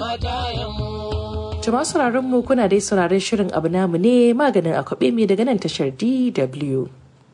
Jama'a sauraron mu kuna dai sauraron shirin abu namu ne maganin akwabe mai daga nan tashar DW.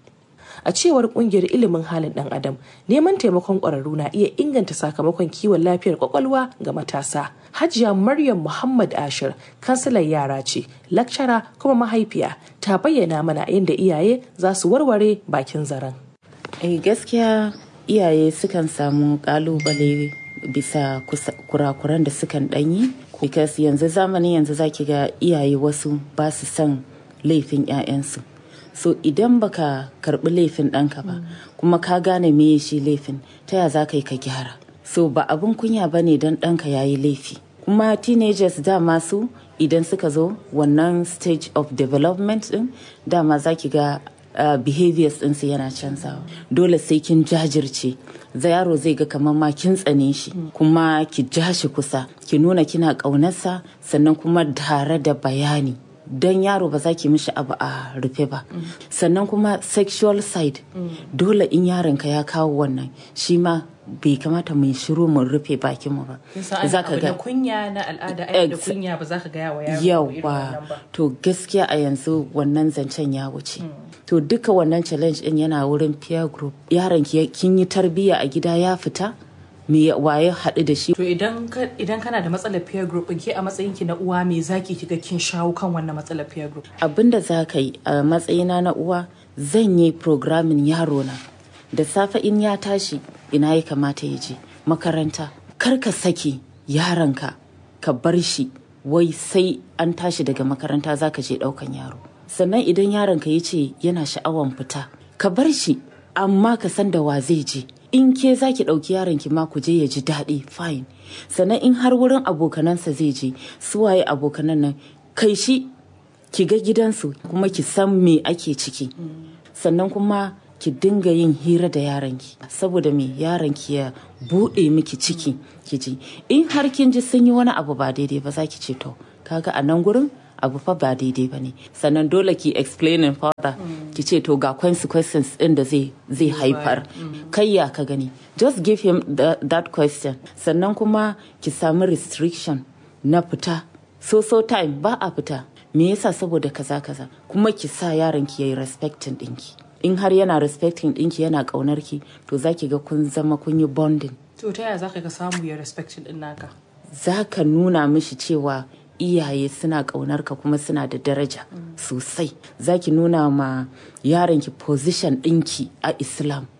A cewar kungiyar ilimin halin dan adam, neman taimakon ƙwararru na iya inganta sakamakon kiwon lafiyar kwakwalwa ga matasa. Hajiya Maryam Muhammad Ashir, kansilar yara ce, lakcara kuma mahaifiya, ta bayyana mana yadda iyaye za su warware bakin zaren. Eh gaskiya iyaye sukan samu kalubale bisa kurakuran da sukan ɗanyi because yanzu zamanin yanzu zaki ga iyaye wasu ba su son laifin 'ya'yansu so idan baka karbi laifin ɗanka ba kuma ka gane me shi laifin ta ya za ka yi ka gyara so ba abun kunya ba ne don ɗanka ya yi laifi kuma teenagers dama su idan suka zo wannan stage of development ɗin dama za ki ga Uh, behaviors ɗinsu yana canzawa dole sai kin jajirce za yaro zai ga kamar ma kin tsane shi kuma ki ja shi kusa ki nuna kina ƙaunarsa sannan kuma tare da bayani don yaro ba za ki mishi abu a rufe ba sannan kuma sexual side dole in yaronka ya kawo wannan shi ma bai kamata mu shiru mu rufe bakin mu ba za ka ga kunya na al'ada da kunya ba za ka ga yawa yawa to gaskiya a yanzu wannan zancen ya wuce to duka wannan challenge din yana wurin peer group yaron kin yi tarbiyya a gida ya fita me waye haɗu da shi to idan idan kana da matsalar peer group ke a matsayin ki na uwa me zaki kiga kin shawo kan wannan matsalar peer group abinda za ka yi a matsayina na uwa zan yi programming yaro na da safe in ya tashi ina ya kamata ya je makaranta kar ka sake yaronka ka bar shi wai sai an tashi daga makaranta za ka je ɗaukan yaro sannan idan yaronka ya ce yana sha'awan fita ka bar shi amma ka san da wa zai je in ke za ki ɗauki yaronki ma ku je ya ji daɗi fine sannan in har wurin abokanansa zai je su waye abokanan nan kai shi ki ga gidansu kuma ki san me ake ciki sannan kuma ki dinga yin hira da yaranki saboda me yaranki ya buɗe miki ciki ki ji in har kin ji sun yi wani abu ba daidai ba za ki ce to kaga a nan gurin abu fa ba daidai ba ne sannan dole ki explaining further ki ce to ga consequences din da zai zai haifar kai ya ka gani just give him the, that question sannan kuma ki samu restriction na fita so so time ba a fita me yasa saboda kaza kaza kuma ki sa yaron ki yayi respecting dinki in har yana respecting dinki yana kaunar ki to zaki ga kun zama kun yi bonding to ta yaya zaka ka samu ya respecting din naka zaka nuna mishi cewa iyaye suna ƙaunar ka kuma suna da daraja sosai zaki nuna ma yaronki position ɗinki a islam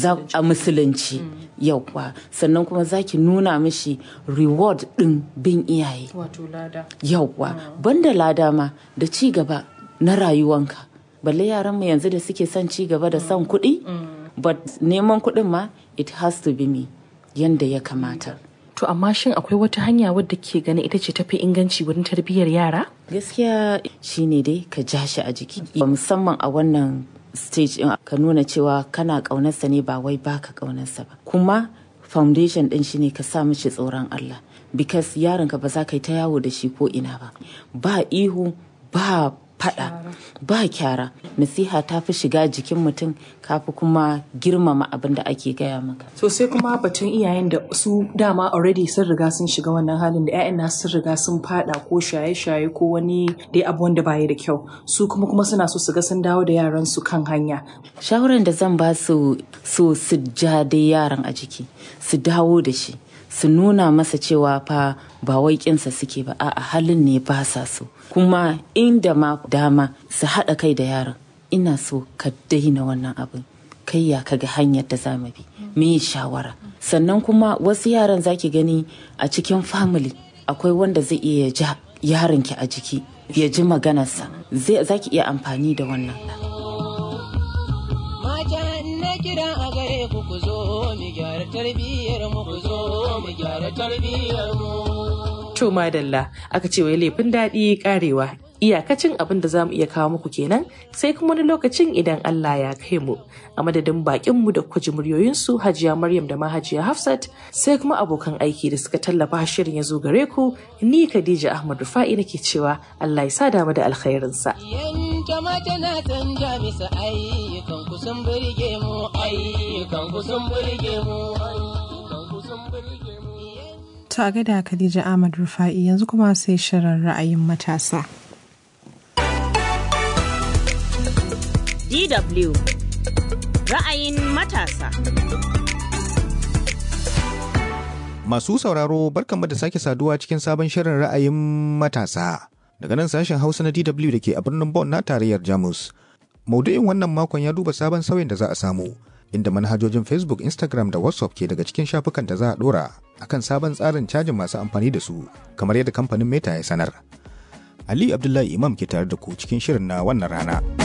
a musulunci yauwa sannan kuma zaki nuna mishi reward ɗin bin iyaye wato lada yauwa banda lada ma da ci gaba na rayuwanka balle yaran mu yanzu da suke son ci gaba da son kuɗi but neman kuɗin ma it has to be me yanda ya kamata To amma shin akwai wata hanya wadda ke ganin ita ce tafi inganci wurin tarbiyyar yara? Gaskiya shine dai ka ja shi a jiki. Musamman a wannan stage in ka nuna cewa kana ƙaunarsa ne ba wai baka ƙaunarsa ba. Kuma foundation ɗin shine ka sa mishi tsoron Allah. Because yaronka ba za ka yi ta yawo da shi ko ina ba. Ba ihu ba fada ba kyara nasiha ta fi shiga jikin mutum kafi kuma girmama abin da ake gaya maka so sai kuma batun iyayen da su dama already sun riga sun shiga wannan halin da 'ya'yan nasu sun riga sun fada ko shaye-shaye ko wani dai abu wanda baya da kyau su kuma kuma suna so su ga sun dawo da yaran su kan hanya shawaran da zan ba su so su ja dai yaran a jiki su dawo da shi su nuna masa cewa fa ba wai kinsa suke ba a'a halin ne ba sa so kuma inda ma dama su haɗa kai da yaron ina so ka daina wannan abin kai ya kaga hanyar da za mu bi me shawara sannan kuma wasu yaran zaki gani a cikin family akwai wanda zai iya ja yaron ki a jiki ya ji maganarsa zai zaki iya amfani da wannan kira a gare ku ku zo mu gyara tarbiyyar mu ku zo mu gyara tarbiyyar mu. To madalla aka ce wai laifin daɗi karewa iyakacin abin da za mu iya kawo muku kenan sai kuma wani lokacin idan Allah ya kai mu a madadin bakinmu da kwaji muryoyinsu hajiya Maryam da mahajiya Hafsat sai kuma abokan aiki da suka tallafa shirin ya zo gare ku ni Khadija Ahmad Rufa'i nake cewa Allah ya sa damu da alkhairinsa. Yanka mata na canja bisa ayyukan ku sun burge mu ayyukan ku sun burge mu ayyukan ku sun burge mu. To a gaida Khadija Ahmad Rufa'i yanzu kuma sai shirin ra'ayin matasa. DW ra'ayin matasa. Masu sauraro barkanmu da sake saduwa cikin sabon shirin ra'ayin matasa. Daga nan sashen Hausa na DW da ke a birnin Bonn na tarayyar Jamus. Maudu'in wannan makon ya duba sabon sauyin da za a samu, inda manhajojin Facebook, Instagram da WhatsApp ke daga cikin shafukan da za a dora akan sabon tsarin cajin masu amfani da su, kamar yadda kamfanin Meta ya sanar. Ali Abdullahi Imam ke tare da ku cikin shirin na wannan rana.